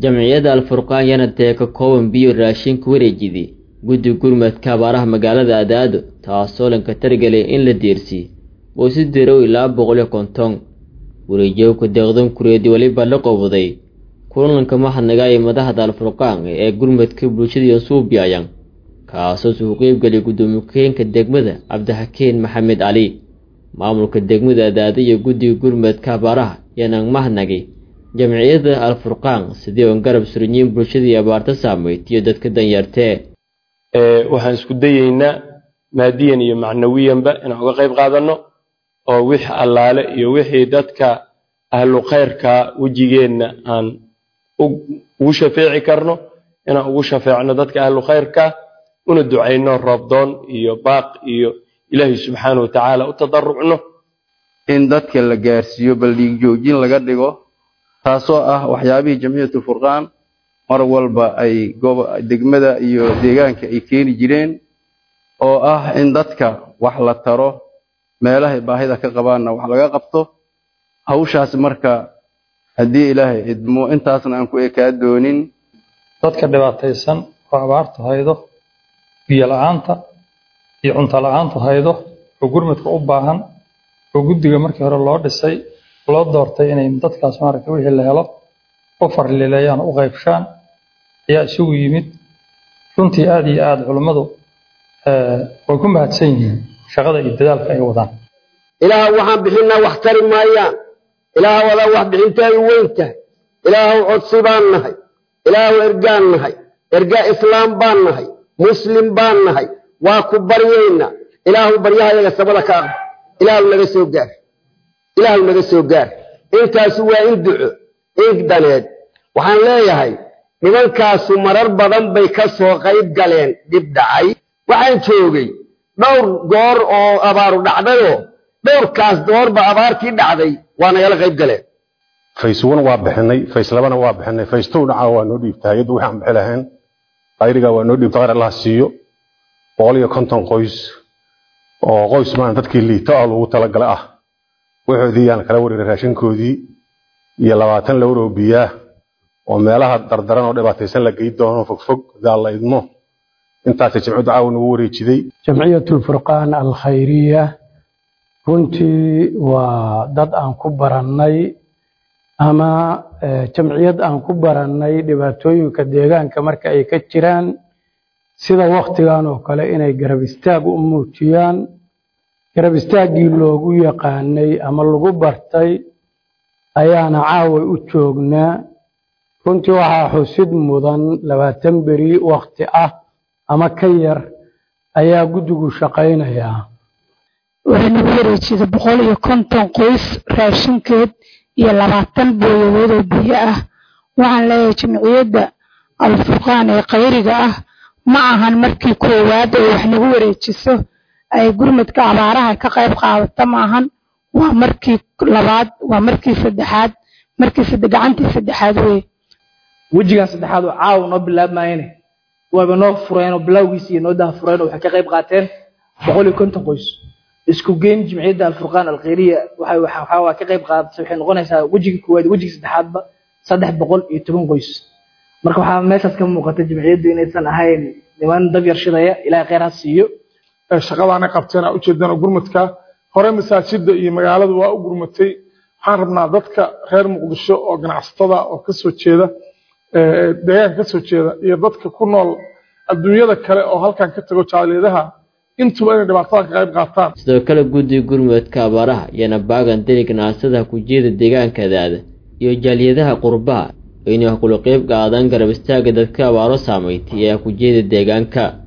jamciyadda alfurqaan yana dee ka kooban biyo raashinka wareejidi guddi gurmadka abaaraha magaalada adaado taasoo lanka targelay in la deersiy boose dirow ilaa boqol iyo konton wareejowka deeqdan kureedi weliba la qowday kulanka mahadnaga ee madaxda alfurqaan ee gurmadka bulshada suubiyayan kaasoo suu qeybgeliyay guddoomiye ku-xigeenka degmada cabdixakiin maxamed cali maamulka degmada adaado iyo guddiga gurmadka abaaraha yanaan mahadnagay jamciyadda alfurqaan sidii oon garab surinyiin bulshadii abaarta saameyd iyo dadka danyartee waxaan isku dayeynaa maadiyan iyo macnawiyanba inaan uga qayb qaadanno oo wix allaale iyo wixii dadka ahlu khayrka wejigeenna aan ugu shafeeci karno inaan ugu shafeecno dadka ahlu khayrka una ducayno roobdoon iyo baaq iyo ilaahay subxaana wa tacaala u tadarucno in dadka la gaarsiiyo baldhiig joojin laga dhigo taasoo ah waxyaabihii jamciyatu furqaan mar walba ay degmada iyo deegaanka ay keeni jireen oo ah in dadka wax la taro meelahay baahida ka qabaanna wax laga qabto hawshaas marka haddii ilaahay idmo intaasna aan ku ekaa doonin dadka dhibaataysan oo abaartu haydo biyo la-aanta iyo cunto la-aantu haydo oo gurmadka u baahan oo guddiga markii hore loo dhisay loo doortay inay dadkaas maaragta wixii la helo u farlileeyaan u qaybshaan ayaa isugu yimid runtii aada iyo aada culummadu way ku mahadsan yihiin shaqada iyo dadaalka ay wadaan ilaah waxaan bixinaa wax tari maayaan ilaah wadaa wax bixintaadu weyn tahay ilaahow codsi baan nahay ilaahow ergaan nahay ergaa islaam baan nahay muslim baan nahay waa ku baryaynaa ilaahu baryahayaga sabada ka aqba ilaahu naga soo gaar ilaahu naga soo gaar intaasu waa in duco in daneed waxaan leeyahay nimankaasu marar badan bay ka soo qayb galeen dhib dhacay waxaan joogay dhowr goor oo abaaru dhacdayoo dhowrkaas doorba abaartii dhacday waa nagala qayb galeen fays one waa bixinay fays labana waa bixinay fays two dhaca waa noo dhiibta hay-addu waxaan bixi lahayn qayriga waa noo dhiibta qayr allaha siiyo boqol iyo konton qoys oo qoys maan dadkii liita oo lagu talagala ah waxoodii yaan kala wareeray raashinkoodii iyo labaatan lowr oo biyaah oo meelaha dardaran oo dhibaataysan la gey doono fogfog hadaa la idmo intaasay jamciyaddu caawa nagu wareejiday jamciyatu lfurqaan alkhayriya runtii waa dad aan ku barannay ama jamciyad aan ku barannay dhibaatooyinka deegaanka marka ay ka jiraan sida waktigan oo kale inay garab istaag u muujiyaan garab istaaggii loogu yaqaanay ama lagu bartay ayaana caaway u joognaa runtii waxaa xusid mudan labaatan beri wakti ah ama ka yar ayaa guddigu shaqaynayaa waxay nagu wareejida boqol iyo konton qoys raashinkeed iyo labaatan booyadood oo biyo ah waxaan leeyahay jamciyadda alfurqaan ee khayriga ah ma ahan markii koowaad oo wax nagu wareejiso ay gurmadka abaaraha ka qayb qaadato ma ahan waa markii labaad waa markii saddexaad markii gacantii saddexaad wey wejigan saddexaad oo caawa noo bilaabmayene waaba noo fureen oo bilowgiisa iyo noo daha fureen oo waxay ka qayb qaateen boqol iyo konton qoys isku geyn jimciyadda alfurqaan alkhayriya waxay waxa waa ka qayb qaadatay waxay noqonaysaa wejiga koowaad wejiga saddexaadba saddex boqol iyo toban qoys marka waxaa meeshaas ka muuqata jimciyaddu inaysan ahayn niman dab yarshidaya ilaahay khayr ha siiyo shaqadaana qabteen aa ujeedaan gurmadka hore masaajida iyo magaaladu waa u gurmatay waxaan rabnaa dadka reer muqdisho oo ganacsatada oo kasoo jeeda deegaanka kasoo jeeda iyo dadka ku nool adduunyada kale oo halkan ka tago jaaliyadaha intuba inay dhibaatada ka qayb qaataan sidoo kale guddiga gurmadka abaaraha iyana baagan diri ganacsada kujeeda deegaankadaada iyo jaaliyadaha qurbaha inay wax kula qayb qaadan garab istaaga dadka abaaro saameeytay ee kujeeda deegaanka